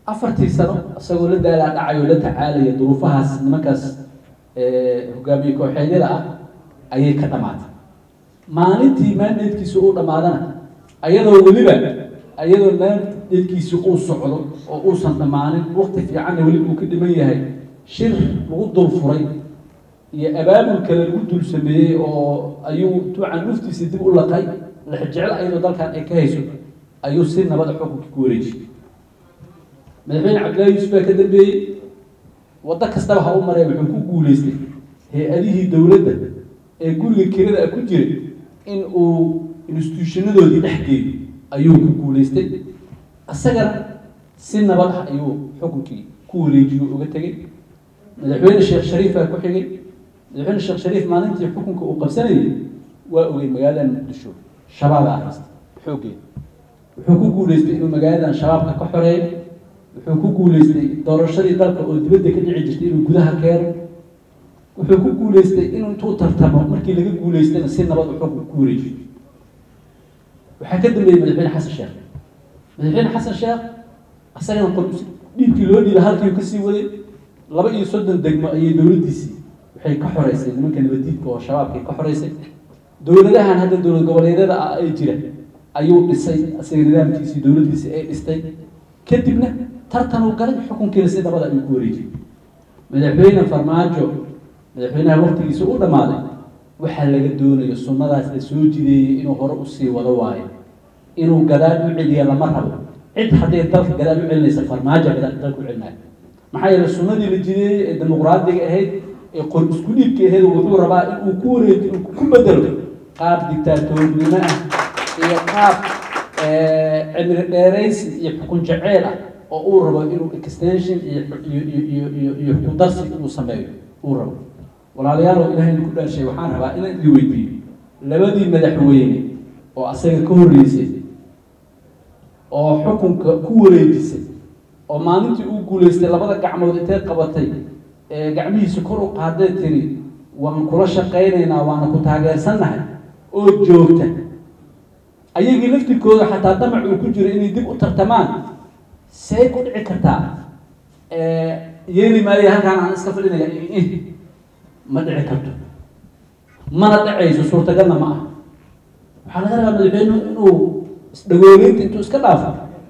afartii sano isagoo la daalaa dhacayo la tacaalaya duruufahaas nimankaas hogaamiye kooxeedyada ah ayay ka dhamaatay maalintii maandeedkiisa uu dhammaadana ayadoo weliba ayadoo maandeedkiisa uu socdo oo uusan dhammaanin waqti fiicanna weli uu ka dhiman yahay shir lagu dul furay iyo abaabul kale lagu dul sameeyey oo ayuu tuucan luftiisa dib u laqay lexjecel ayadoo dalkan ay ka hayso ayuu si nabada xukunka ku wareejiyey madaxweyne cabdillahi yuusuf baa ka dambeeyey waddo kastaba ha u maree wuxuu ku guuleystay hay-adihii dowladda ee guriga kirada ku jira in uu instituushanadoodii dhex geeyo ayuu ku guuleystay isagana si nabad ah ayuu xukunkii ku wareejiyo uga tegey madaxweyne sheekh shariif baa ku xigay madaxweyne sheekh shariif maalintii xukunka uu qabsanayay waa ogey magaalada muqdisho shabaabaa haysta xooggeeda wuxuu ku guuleystay inuu magaaladan shabaabka ka xoreeyo wuxuu ku guuleystay doorashadii dalka oo dibadda ka dhici jirtay inuu gudaha keeno wuxuu ku guuleystay inuu intuu tartamo markii laga guuleystayna si nabad u xukunka ku wareejiyo waxaa ka dambeeyey madaxweyne xasan sheekh madaxweyne xasan sheekh asagana qol dhiibkii loo dhiibay halkii kasii waday laba iyo soddon degmo ayay dowladdiisii waxay ka xoreysay nimanka nabadiidka oo shabaabkay ka xoreysay dowladahan hadda dowlad goboleedyada ah ay jira ayuu dhisay asaga nidaamkiisii dowladdiisii ay dhistay kadibna tartan uu galay xukunkiina si nabada ayuu ku wareejiyey madaxweyne farmaajo madaxweynaha waqtigiisa u dhammaaday waxaa laga doonayo sunnadaas la soo jideeyey inuu hore usii wado waayo inuu gadaal u celiya lama rabo cid hadday dalka gadaal u celinaysa farmaajo gadaal dalka u celinayo maxaa yeele sunnadii la jideeyey ee dimuqraadiga ahayd ee qor isku dhiibka ahayd wuxuu rabaa in uu ku wareeji ku bedelo qaab dictaatoornimo ah iyo qaab cimri dheeraysi iyo xukun jaceyl ah oo uu rabo inuu extension iyo iyo iyo iyo iyo xukun darsi inuu sameeyo uu rabo walaalayaalow ilahay ku dhaarshay waxaan rabaa inaan idin weydiiyo labadii madaxweyne oo asaga ka horreysay oo xukunka ku wareejisay oo maalintii uu guuleystay labada gacmood intay qabatay ee gacmihiisa kor u qaaday tiri waan kula shaqaynaynaa waana ku taageersannahay oo joogta ayagii laftirkooda xataa damac uu ku jiro inay dib u tartamaan say ku dhici kartaa yeeli maayo halkaan aan iska fadhinaya ma dhici karto mana dhacayso suurtagalna ma ah waxaa laga rabaa madaxweynuhu inuu isdhagooleynta intuu iska dhaafo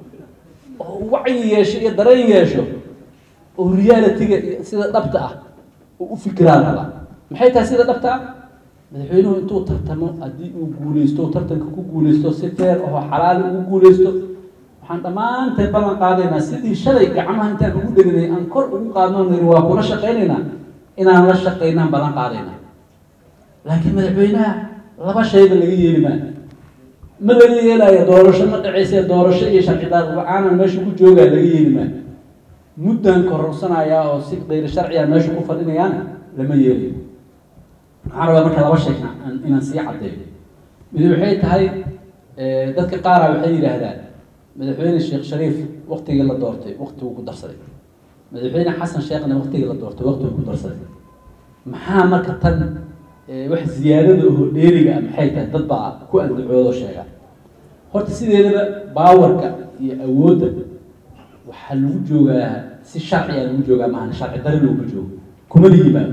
oo wacyi yeesho iyo dareen yeesho oo realitiga sida dhabta ah uu u fikiraan rabaa maxay tahay sida dhabta ah madaxweynuhu intuu tartamo haddii uu guuleysto tartanka ku guuleysto si feer ahoo xalaali ugu guuleysto waxaan dhammaanteen ballan qaadaynaa sidii shalay gacmaha intaan ugu dheginay aan kor ugu qaadno niri waa kula shaqaynaynaa inaan la shaqaynaan ballan qaadaynaa laakiin madaxweynaha laba shayba laga yeeli maayo ma laga yeelaayo doorasho ma dhacayse doorasho iyo sharci daar la-aanan meesha ku joogaa laga yeeli maayo muddaan kororsanayaa oo si kayri sharciya meesha ku fadhinayaana lama yeelayo waxaan rabaa marka laba shay inaan sii caddeeyo mid waxay tahay dadka qaara waxay yidhaahdaan madaxweyne sheekh shariif waktigii la doortay waktiguu ku darsaday madaxweyne xasan sheekhna waktigii la doortay waktiguu ku darsaday maxaa marka tan wax ziyaadada oo dheeriga ah maxay tahay dad baa ku andacoodo sheega horta sideedaba baawarka iyo awoodda waxaa lagu joogaa si sharciya lagu joogaa maahan sharci dari loogu joogo kuma la yimaado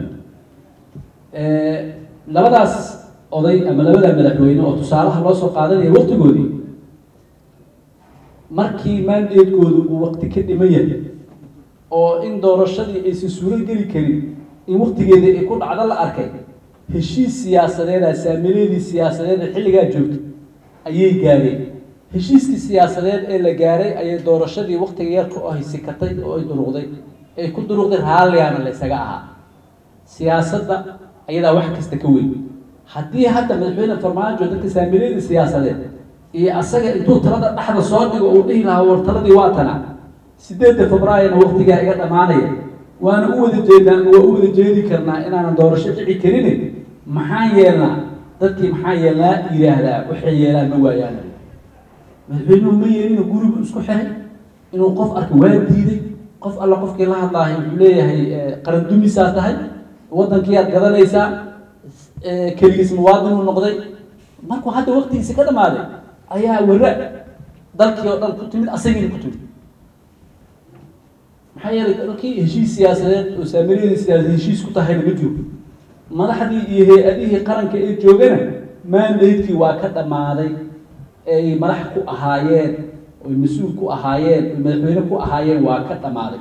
labadaas oday ama labadaa madaxweyne oo tusaalaha loo soo qaadanaya waktigoodii markii maandeedkoodu uu wakti ka dhiman yahay oo in doorashadii aysan suuro geli karin in waktigeedii ay ku dhacdo la arkay heshiis siyaasadeeda saamileedii siyaasadeed ee xilligaa joogtay ayay gaareen heshiiskii siyaasadeed ee la gaaray ayay doorashadii waktiga yarka oo ay sikatay oo ay duruqday ay ku duruqday raalligaana la ysaga ahaa siyaasadda ayadaa wax kasta ka weyn haddii hadda madaxweyne farmaajo dadka saamileedii siyaasadeed iyo asaga intuu talada dhexda soo dhigo uu dhihi lahaa war taladii waa tana sideedda febraayona waktigaa iga dhammaanaya waana u wada jeedaan waa u wada jeedi karnaa inaanan doorasho dhici karin maxaan yeelnaa dadkii maxaa yeelnaa yidhaahdaa waxay yeelaan ma waayaan madaxweynuhu ma yeelina gurigu isku xiray inuu qof arka waa diiday qof alla qofkii la hadlaahay wuxuu leeyahay qaran dumisaa tahay waddankiiaad gadanaysaa keligiis muwaadinuu noqday markuu hadda waktigiisi ka dhamaaday ayaa wara dalkii oo dhan ku timid asagiina ku timid maxaa yeelay dalkii heshiis siyaasadeed oo saamiliyadii siyaasad heshiis ku tahayna ma jiro madaxdii iyo hay-adihii qaranka ee joogana mandatekii waa ka dhammaaday ay madax ku ahaayeen oy mas-uul ku ahaayeen oy madaxweyne ku ahaayeen waa ka dhammaaday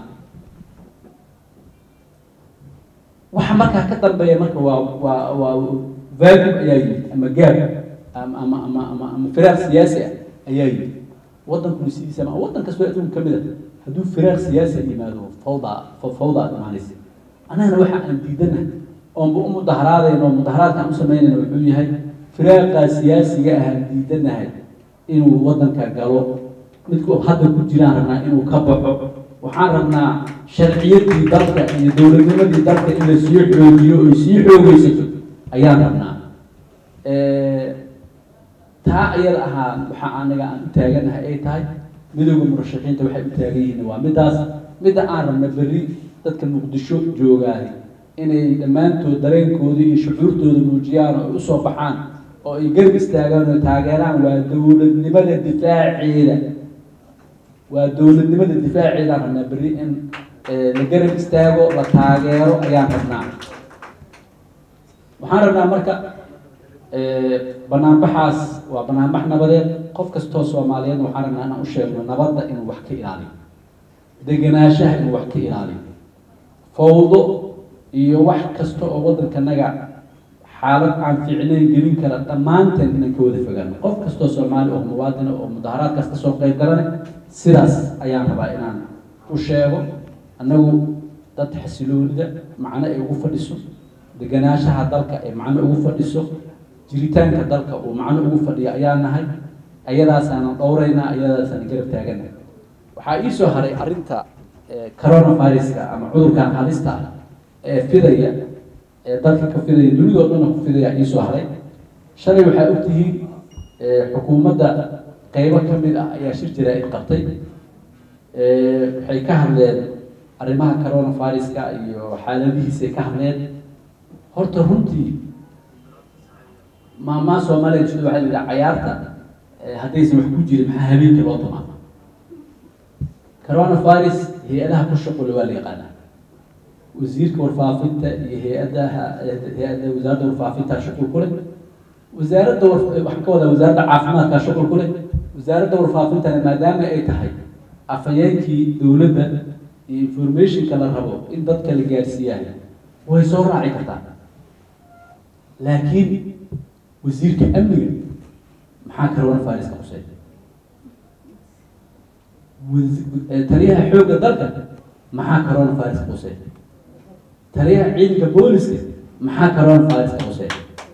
waxa markaa ka dambeeya marka waa waa waa vacuum ayaa yimid ama gaab ama ama ama ama ama firaaq siyaasi ah ayaa yimid waddankuna sidiisa ma waddan kastoo adduunka kamid a hadduu firaaq siyaasi yimaado fawda fawda aad imaanaysa annagana waxa aan diidanahay oonba u mudaharaadayno mudaharaadka aan u samaynayno wuxuu yahay firaaqaa siyaasiga ahaan diidanahay inuu waddanka galo midku hadda ku jiraan rabnaa inuu ka baxo waxaan rabnaa sharciyadii dalka iyo dowladnimadii dalka in la sii xoogiyo oy sii xoogeysato ayaan rabnaa taa ayada ahaa waxa anaga aan u taaganahay ay tahay midooda murashaxiinta waxay u taagan yihiin waa middaas midda aan rabna berri dadka muqdisho joogaahay inay dhammaantood dareenkooda iyo shucuurtooda muujiyaan oo ay usoo baxaan oo ay garab istaagaan oo taageeraan waa dowladnimada difaaceeda waa dowladnimada difaaceedaan rabnaa berri in la garab istaago la taageero ayaan rabnaa waxaan rabnaa marka banaanbaxaas waa banaanbax nabadeed qof kastoo soomaaliyeed waxaan rabnaa inaan u sheegno nabadda inuu wax ka ilaaliyo degenaanshaha inuu wax ka ilaaliyo fawdo iyo wax kasta oo waddankanaga xaalad aan fiicnayn gelin kara dhammaanteen inaan ka wada fogaano qof kastoo soomaali oo muwaadina oo mudaharaadkaas kasoo qayb galana sidaas ayaan rabaa inaan u sheego annagu dad xasiloonida macno ay ugu fadhiso degenaanshaha dalka ay macno ugu fadhiso jiritaanka dalka uu macno ugu fadhiyo ayaa nahay ayadaasaanan dhowraynaa ayadaasaanan garab taagana waxaa iisoo haray arrinta coronaviruska ama cudurkan halista ah ee fidaya ee dalka ka fidaya dunidoo dhanna ku fidaya iisoo haray shalay waxaa ogtihiin xukuumadda qeybo ka mid ah ayaa shir jaraa-id qabtay waxay ka hadleen arrimaha coronaviruska iyo xaaladihiisay ka hadleen horta runtii maamaa soomaaliya sida waxaa la yidhaha cayaarta haddaysan wax ku jirin maxaa habeenkii loo tumaa coronavirus hay-adaha ku shaqule waa la yaqaanaa wasiirka warfaafinta iyo hay-adaha hay-adda wasaaradda warfaafinta shuqul ku leh wasaaradda war waxaan ka wadaa wasaaradda caafimaadka shuqul ku leh wasaaradda warfaafintana maadaama ay tahay afhayeenkii dowladda iyo informationka la rabo in dadka la gaarsiiyahay way soo raaci kartaa laakiin wasiirka amniga maxaa coronaviruska qusay taliyaha xoogga dalka maxaa coronaviruska qusay taliyaha ciidanka booliska maxaa coronaviruska qusay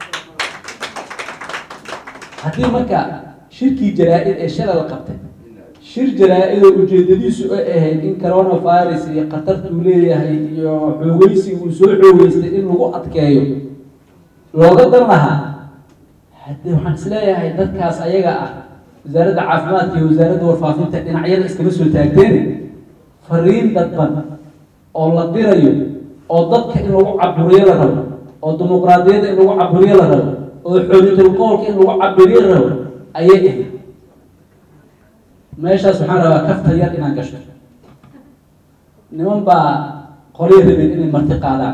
haddii marka shirkii jaraa-id ee shala la qabtay shir jaraa-idoo ujeedadiisu ay ahayd in coronavirus iyo khatartuu leeyahay iyo xoogeysi uu soo xoogeystay in lagu adkeeyo looga dan lahaa haddii waxaan isleeyahay dadkaas ayaga ah wasaaradda caafimaadka iyo wasaaradda warfaafinta dhinacyada iskama soo taagteen fariin dadban oo la dirayo oo dadka in lagu caburiyo la rabo oo dimuqraadiyadda in lagu caburiyo la rabo oo xoolitalqoolka in lagu caburiyo la rabo ayay ahayd meeshaas waxaan rabaa kafta yar inaan gasho niman baa qolya rabeen inay marti qaadaan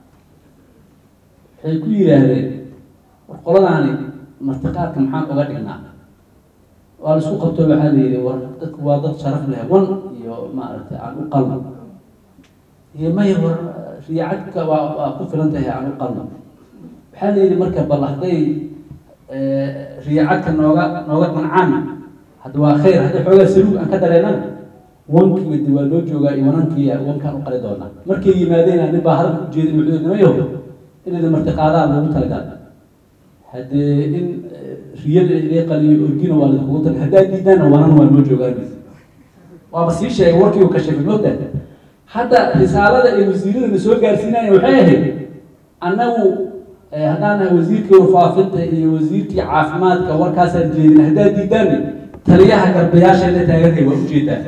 waxay ku yidhaahdeen war qoladaani martiqaadka maxaan uga dhignaa waa la isku qabto waxaa la yidhi war dadku waa dad sharaf leh wan iyo maaragtay aan u qalno iyo maya war riyaacadka waa waa ku filan tahay aan u qalno waxaa la yidhi marka bal hadday riyaacadka nooga nooga qancaan hadda waa khayr hadday xoogaa saluug aan ka dareenana wankii de waa loo joogaa iyo wanankii wankaan u qali doonaa markay yimaadeen nin baa hadalka ujeedin wuxuu nimayo inayda martiqaadaan loogu talagal haddee in riyada idee qaliyo orgina waa lakugu tag haddaa diidaana wanan waa loo joogaan waaba sii sheegay warkii uu kashafay moogta hadda risaalada ay wasiiradana soo gaarsiinaya waxay ahayd annagu haddaan nahay wasiirkii warfaafinta iyo wasiirkii caafimaadka warkaasaan jeedin haddaa diidaan taliyaha garbayaasha la taaganhay waa ujeedaa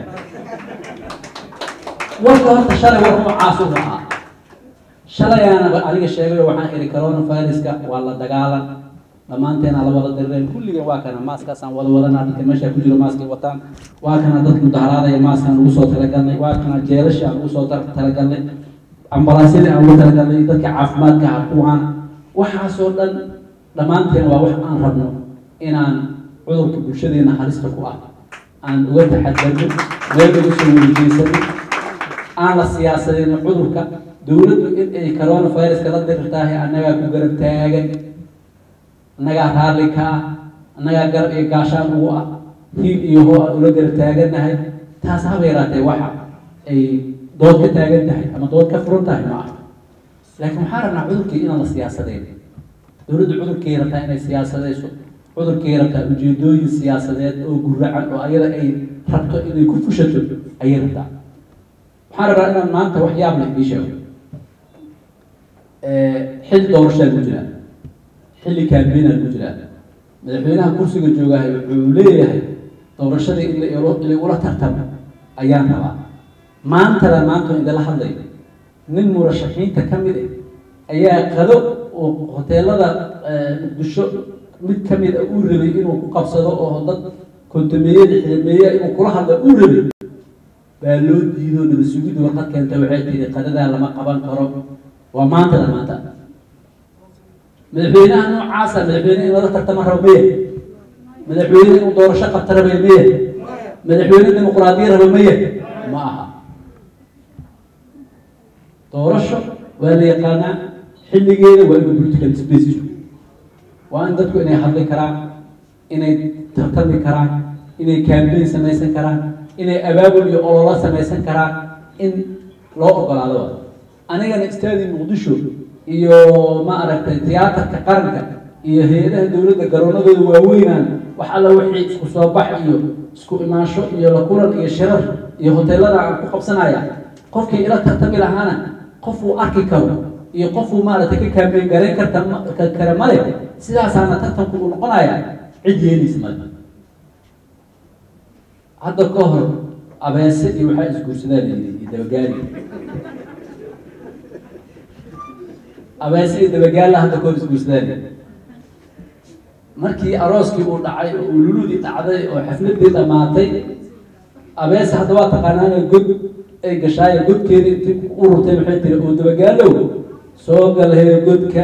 warka horta shalay war noocaas u ahaa shalayaana aniga sheegayo waxaan ihi coronaviruska waa la dagaalan dhammaanteena la wada dirireen kulligan waa kana maaskaasaan wada wadanaa dadka meesha ku jiro maaskay wataan waa kana dadka mudaharaadaya maaskaan ugu soo talagalnay waa kana jeelasha aan ugu soo talagalnay ambalaasyadii aan ugu talagalnay dadka caafimaadka ha kuwaan waxaasoo dhan dhammaanteen waa wax aan rabno inaan cudurka bulshadeena halista ku ah aan uga taxadarno meel uga soo weyjeysano aan la siyaasadeyno cudurka dowladdu in ay coronaviruska la dirirtaahay annagaa ku garab taagan annagaa raalli ka ah annagaa garab iyo gaashaan ugu ah hiil iyo hoo aan ula garab taagannahay taas haba yaraatee waxa ay dood ka taagan tahay ama dood ka furan tahay ma aha laakiin waxaan rabnaa cudurkii inaan la siyaasadeyn dowladdu cudurkay rabtaa inay siyaasadeyso cudurkay rabtaa ujeedooyin siyaasadeed oo guracan oo ayada ay rabto inay ku fushato ayay rabtaa waxaan rabaa inaan maanta wax yaab leh ii sheego xilli doorashaa ku jiraa xilli kaambeynaa ku jiraa madaxweynaha kursiga joogahay wuxuu leeyahay doorashadii in laigula tartamo ayaan rabaa maantana maanta idala hadlay nin murashaxiinta ka mid ah ayaa qado oo hoteelada muqdisho mid ka mid a uu rabay inuu ku qabsado oo dad kontameeye lixdameeye inuu kula hadla uu rabay baa loo diido naba sugiddu warqad keenta waxay tihi qadadaa lama qaban karo waa maantada maanta madaxweynaha noocaasa madaxweyne in lala tartama rabo maya madaxweyne inuu doorasho qabta rabay maya madaxweyne dimuqraadiya rabo maya ma aha doorasho waa la yaqaanaa xilligeeda waa inuu political space jiro waa in dadku inay hadli karaan inay tartami karaan inay campaign samaysan karaan inay abaabul iyo ololo samaysan karaan in loo ogolaado anigana istaadi muqdisho iyo ma aragtay tiyaatarka qaranka iyo hay-adaha dowladda garoonadooda waaweynaan wax alla wixii isku soo bax iyo isku imaansho iyo la kulan iyo shirar iyo hoteelada aan ku qabsanaya qofkii ila tartami lahaana qofuu arki karo iyo qofuu maaragtay ka kaambeyn garayn karta kara male sidaasaana tartanku uu noqonaya cid yeelaysa male hadda ka hor abeese iyo waxaa isguursadaan layidhi iyo dabagaali abeese iyo dabagaalla hadda ka hor isguursadaan markii arooskii uu dhacay oo ululudii dhacday oo xafladii dhammaatay abeese hadda waa taqaanaana god ay gashaaye godkeeda intii u rurtay maxay tiri oo dabagaalow soo galhee godka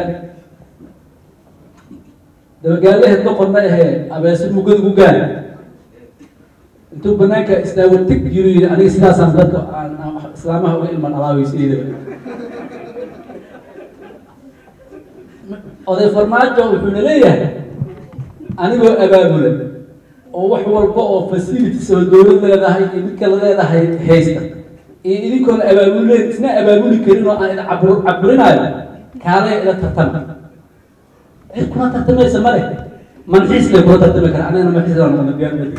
dabagaalaheed doqon ma ahee abeese muu god ugu gaar intuu banaanka istaago tig jiru yidhi aniga sidaasaan dadka aan islaamaha uga ilman alaaweysayda oday farmaajo wuxuuna leeyahay anigoo abaabula oo wax walba oo facilities oo dowlad leedahay iyo mid kale leedahay haysta iyo idinkoona abaabuleen isna abaabuli karin oo aan ida cabur caburinaayo kaalaya ila tartama cid kula tartamaysa male manxiis lay kula tartami kara anigana manxiis baan noqona diyaar ma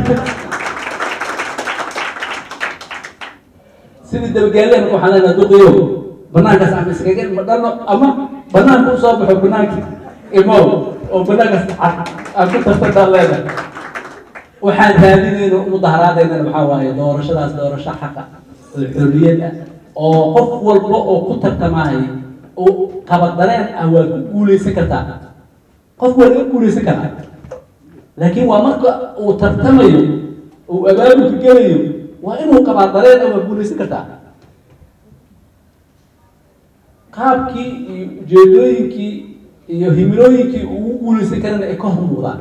sidii dabagaaleen waxaan leenahay duqiyo banaankaas ama iskaga ilma dhalo ama banaanka usoo baxo banaankii imow oo banaankaas aan ku tartantaan leenahay waxaan raadinayno mudaharaadaynana waxaa waaye doorashadaas doorasho xaqa oo xorriyad ah oo qof walba oo ku tartamaayo oo qabadareen ah waa ku guuleysan kartaa qof waa laga guuleysan karaa laakiin waa marka uu tartamayo uu abaabulka gelayo waa inuu qabaadareen ah waa guuleysan kartaa qaabkii iyo ujeedooyinkii iyo himilooyinkii ugu guuleysan karana ay ka hor muuqdaan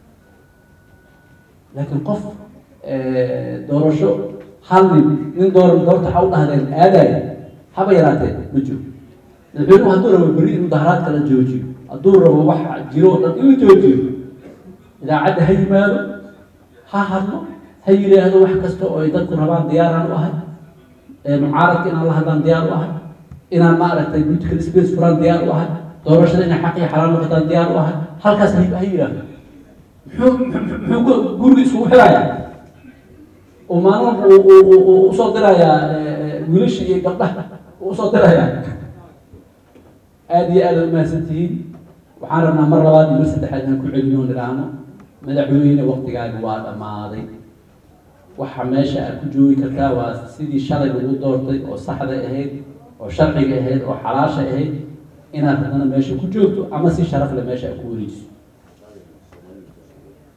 laakiin qof doorasho hal nin nin door doorta waxa u dhahdeen aadaya haba yaraatee ma jiro madaxweynuhu hadduu rabo beri in mudaharaadka la joojiyo hadduu rabo wax jiro oo dhan in la joojiyo idaacadda ha yimaado ha hadlo ha yidhaahdo wax kasta oo ay dadku rabaan diyaaraan u ahay mucaaradka inaan la hadlaan diyaar u ahay inaan maaragtay political space furaan diyaar u ahay doorashada inay xaq iyo xalaal noqotaan diyaar u ahay halkaas ha yidhaahdo muxuu muxuu guriga isugu xirayaa oo maalin usoo dirayaa wiilasha iyo gabdhaha usoo dirayaa aada iyo aada umahadsan tihiin waxaan rabnaa mar labaad iyo mar saddexaad inaan ku celino nidhaahno madaxweyne waktigaaga waa dhammaaday waxa meesha aad ku joogi kartaa waa sidii shalay lagu doortay oo saxda ahayd oo sharciga ahayd oo xalaasha ahayd inaad haddana meesha ku joogto ama si sharaf leh meesha aad ku wareejiso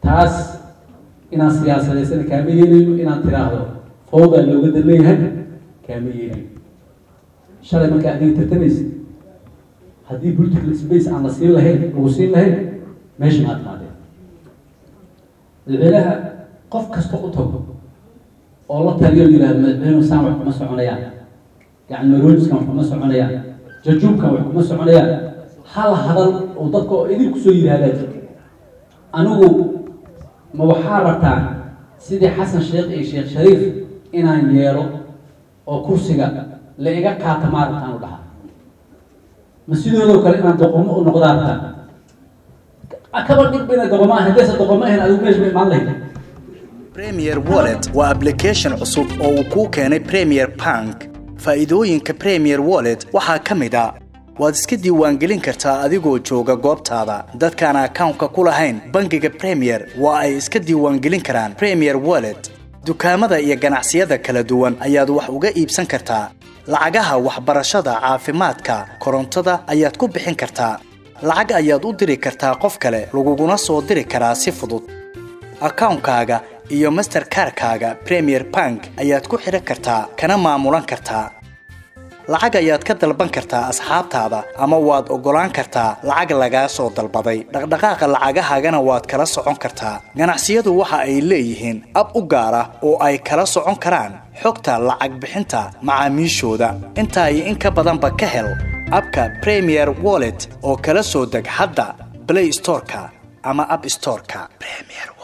taas inaan siyaasadeysana kaama yeelayno inaan tiraahdo fawdaa looga dan leeyahay kaama yeelayo shalay markaa adiga tartamaysa haddii political space aan la siin lahayn lagu siin lahayn meesha maad maadeen madaxweynaha qof kasta u tago oo la taliyo yihahdo madaxweynuhu saan wax kuma soconayaan yani maroojiskan wax kuma soconayaan jajuubkan wax kuma soconayaan hal hadal oo dadka oo idin kusoo yidhaahdaa jirta anigu ma waxaa rabtaan sidii xasan sheekh iyo sheekh shariif inaan yeelo oo kursiga la iga qaata maa rabtaan u dhahaa ma sidoodoo kale inaan doqomo u noqdaa rabtaan kaba dhibina doqomo ahayn hadaysa doqomo ahayn adigu meesha ma imaan lahayd premier wallet waa application cusub oo uu kuu keenay premier bank faa'iidooyinka premier wallet waxaa ka mid a waad iska diiwaangelin kartaa adigoo jooga goobtaada dadkaan akawnka ku lahayn bangiga premier waa ay iska diiwaangelin karaan premier wallet dukaamada iyo ganacsiyada kala duwan ayaad wax uga iibsan kartaa lacagaha waxbarashada caafimaadka korontada ayaad ku bixin kartaa lacag ayaad u diri kartaa qof kale laguguna soo diri karaa si fudud akawnkaaga iyo masterkarkaaga premier bank ayaad ku xidhan kartaa kana maamulan kartaa lacag ayaad ka dalban kartaa asxaabtaada ama waad oggolaan kartaa lacag lagaa soo dalbaday dhaqdhaqaaqa lacagahaagana waad kala socon kartaa ganacsiyadu waxa ay leeyihiin ab u gaar ah oo ay kala socon karaan xogta lacag bixinta macaamiishooda intaa iyo in ka badanba ka hel abka premier wallet oo kala soo deg hadda blay storeka ama ab storeka